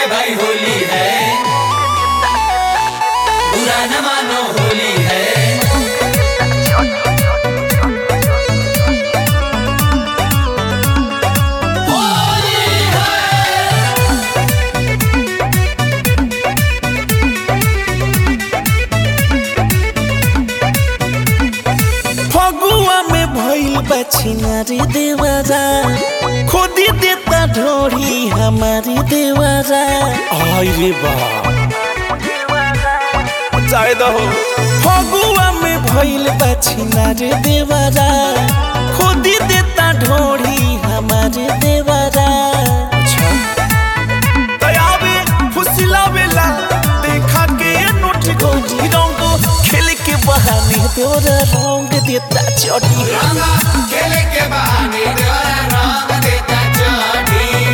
भाई होली है बुरा न मानो होली है होली फगुआ में भइल बा छिनारी देवरा खोदी देता ढोरी हमारी देवरा आई रे बा जाए दहो फगुआ में भइल बा छिनारी देवरा खोदी देता ढोरी हमारी देवरा अच्छा दयावे फुसिलावेला देखा के नोट गोरी रंग खेल के बहाने तोरा रंग देता चोटी रंगा खेले के बहाने द्वारा रंग देता चोटी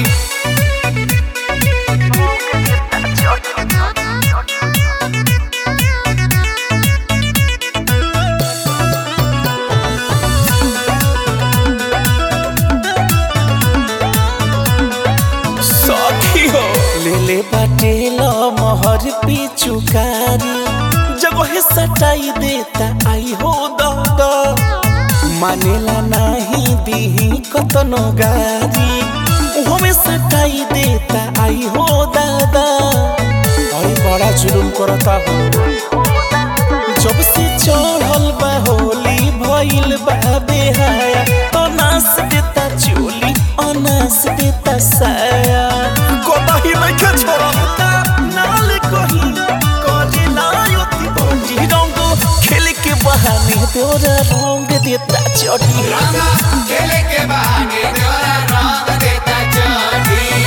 सखी हो ले ले बाटे लो मोहर पिचुकारी जगह सटाई देता आई हो दादा मानेला नाही दीही कतनो गारी हमें सटाई देता आई हो दादा अरे बड़ा जुलुम करता हो जब से चढ़ल बा होली भइल बा बेहाया तो नास देता चोली अनास देता साया कोताही लइके छोड़ता नाल कही करे लायती बंजी रंग खेल के बहाने तोरा रंग देता चोटी रंगा खेले के बहाने द्वारा रंग देता चोटी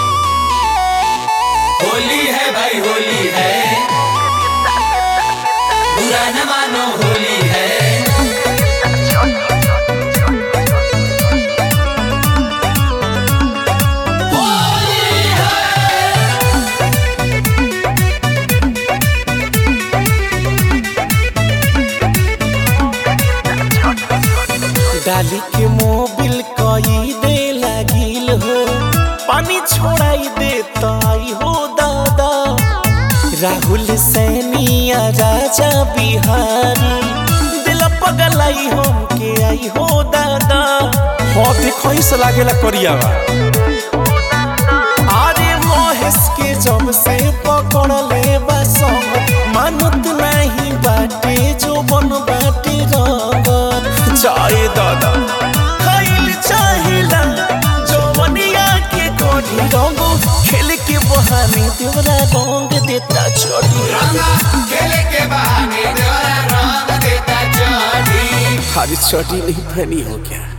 होली है भाई होली है बुरा न मानो होली है होली है डाली के मोबिल कई दे लागिल हो पानी छोड़ाई देता आई हो दादा राहुल सैनिया राजा बिहारी दिल पगलाई हम के आई हो दादा हो देखो से लागेला करियावा अरे महेश के जब से पकड़ ले बसंग मानत नहीं बाटे जो बन बाटे रंगत चाहे दादा खाइल चाहिला जवनिया के कोढ़ी रंग खेल के बहाने देवरा रंग देता छोड़ी रंगा खेले के बहाने द्वारा रंग देता चोटी हरी छोटी नहीं फनी हो गया